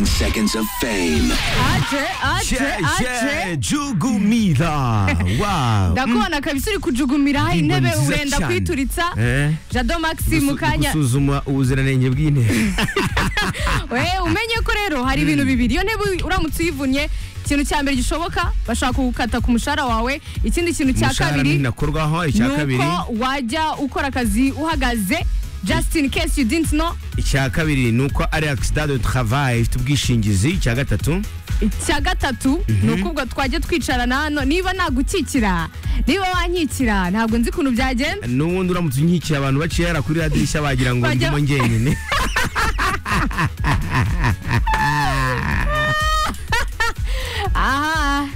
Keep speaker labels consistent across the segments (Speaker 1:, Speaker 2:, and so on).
Speaker 1: seconds of fame.
Speaker 2: aje aje aje
Speaker 3: jugumira wow
Speaker 2: ndakubona kabisa uri kujugumira
Speaker 3: Indirimbo
Speaker 2: intebe
Speaker 3: nziza
Speaker 2: wenda
Speaker 3: cyane.
Speaker 2: kwituritsa
Speaker 3: Eh?
Speaker 2: jado maxi mu kanya
Speaker 3: gusuzuma ubuziranenge bw'intebe
Speaker 2: we umenye ko rero hari ibintu bibiri iyo ntebe uramutse uyivunnye ikintu cya mbere gishoboka bashaka kugukata ku mushahara wawe ikindi kintu cya
Speaker 3: umushahara
Speaker 2: kabiri
Speaker 3: ntinakorwaho icya
Speaker 2: ni
Speaker 3: kabiri
Speaker 2: uko wajya ukora akazi uhagaze just in case you didn't know
Speaker 3: icya kabiri ni uko ari accident de travail ifite ubwishingizi icya gatatu
Speaker 2: icya gatatu ni uko ubwo twajya twicarana hano niba nagukikira niba wankikira ntabwo nzi ukuntu byagenda
Speaker 3: n'ubundi uramutse unyikiye abantu baciyera kuri radirishya bagira ngo
Speaker 2: Bajya-
Speaker 3: ndimo njyenyine
Speaker 2: aha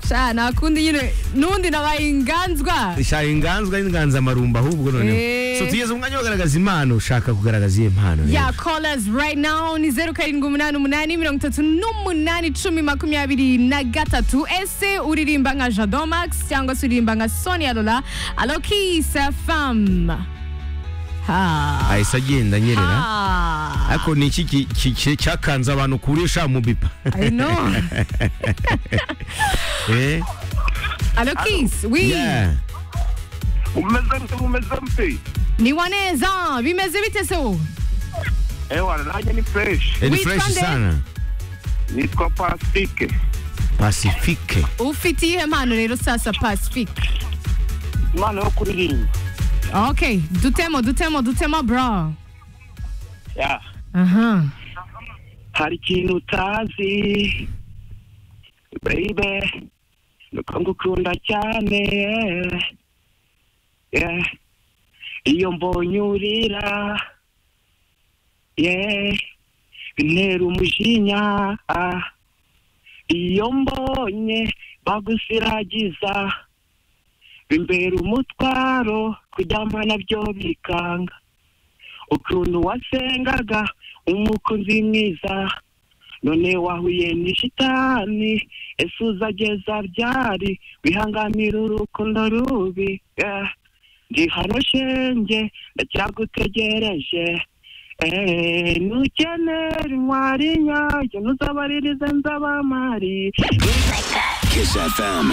Speaker 2: sha nakundi nyine n'undi nabaye inganzwa
Speaker 3: shaka inganzwa n'inganzamarumba ahubwo noneho
Speaker 2: Eh.
Speaker 3: so tugeze mu mwanya wo kugaragaza impano ushaka kugaragaza iyo mpano rero.
Speaker 2: ya callers right now ni zeru karindwi umunani umunani mirongo itatu n'umunani icumi makumyabiri na gatatu ese uririmba nka jado max cyangwa se uririmba nka sonia lola alokisa fam ha
Speaker 3: ahise agenda anyerera
Speaker 2: ha
Speaker 3: ariko ni iki ki- ki- ki- cyakanze abantu kurisha mu bipa
Speaker 2: I know.
Speaker 3: Eh?
Speaker 2: Alokis, oui.
Speaker 3: Yeah.
Speaker 4: umeze mpe umeze mpe
Speaker 2: Ni waneza, bimeze bite so?
Speaker 4: ewa nanjye ni fresh
Speaker 3: Eh, ni
Speaker 2: Witwa
Speaker 3: fresh
Speaker 2: nde?
Speaker 3: sana
Speaker 4: nitwa pasitike
Speaker 3: pacifique
Speaker 2: Ufite iyihe mpano rero sasa Pacific?
Speaker 4: imana yo kuririmba
Speaker 2: Okay, dutemo, dutemo, dutemo bro.
Speaker 4: Ya.
Speaker 2: Aha.
Speaker 4: hari ikintu utazi bayibe nuko ngukunda cyane Yeah. iyo mbonye urira Yeah. bintera umujinya Ah. iyo mbonye bagusiragiza bimbera umutwaro kuryama nabyo bikanga ukuntu wasengaga umukunzi mwiza none wahuye n'ishitani ese uzageza ryari wihanganira urukundo rubi Eh, ndi hano shenge ndacyagutegereje Eh, nukenera intwari nyayo ntuzabaririze nzabamari
Speaker 1: Kiss FM.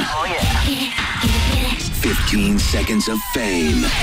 Speaker 1: 15 seconds of fame.